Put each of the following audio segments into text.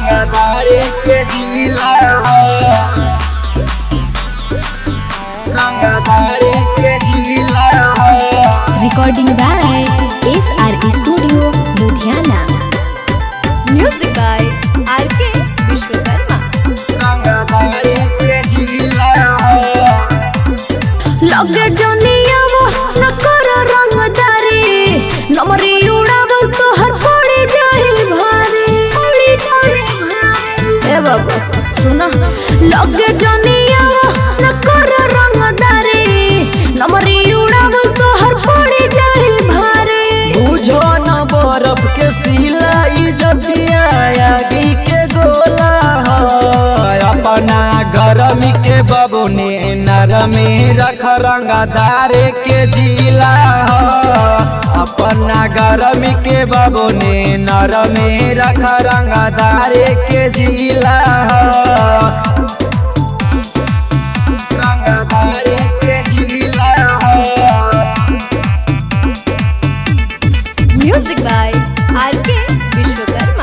रंगदारी के जिला हो रंगदारी के जिला हो Recording by SR Studio, Ludhiana. Music by R.K. Vishwakarma. रंगदारी के जिला हो लगे जनिया वो न कर रंगदारी नमरी उड़ावल तो हर पड़ी जाए भारी पड़ी जाए भारी ए बाबा सुना लगे जनिया वो न कर रंगदारी नमरी उड़ावल तो हर पड़ी जाए भारी बुझो न बर्फ के सिला इजतिया आगी के गोला हो अपना गरमी के बबुने नरमी रख रंगदारे के जिला हो अपना गरमी के बबुने नरमी रख रंगदारे के जिला हो रंगदारे के जिला हो Music by R.K. Vishwakarma.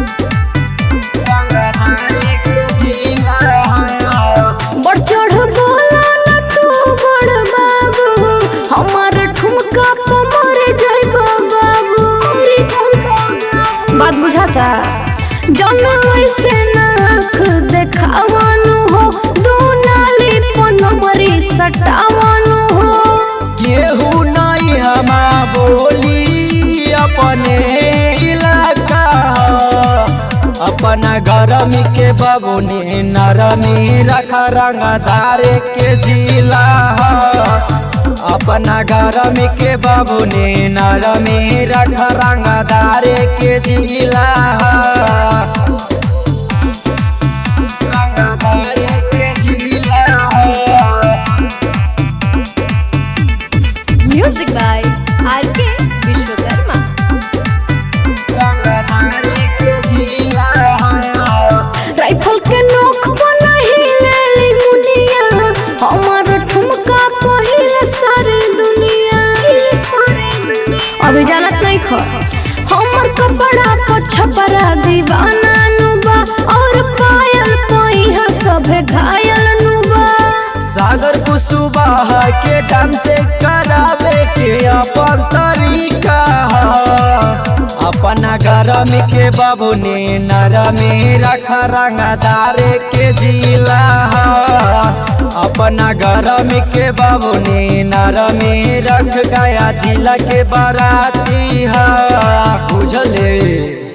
बढ़ चढ़ बोला न तू बड़ बाबू हमार ठुमका पे मर जाइबा बाबू बात बुझाता जौन ऐसे नाक देखावानु हो दू नाली पन मरी सटावानु हो केहू नहीं हमा बोली अपने इलाका ह। अपना गरमी के बबुनी नरमी रख रंगदारे के जिला ह। अपना गरमी के बबुनी नरमी रख रंगदारे के जिला ह। रंगदारे के जिला ह। Music by R.K. Vishwakarma. Rifle के नोक बनही लेली मुनिया हमार ठुमका पहिले सारी दुनिया अभी जानत नहीं ख हमर कपड़ा पर छपरा दीवाना नुबा और पायल पहिया सभे घायल नुबा सागर कुसुबाह के डांस करावे के अपन तरीका ह। अपना गरम के बबुनी नरमी रख रंगदारे के जिला ह। अपना गरम के बबुनी नरमी रख गया जिला के बाराती है बुझले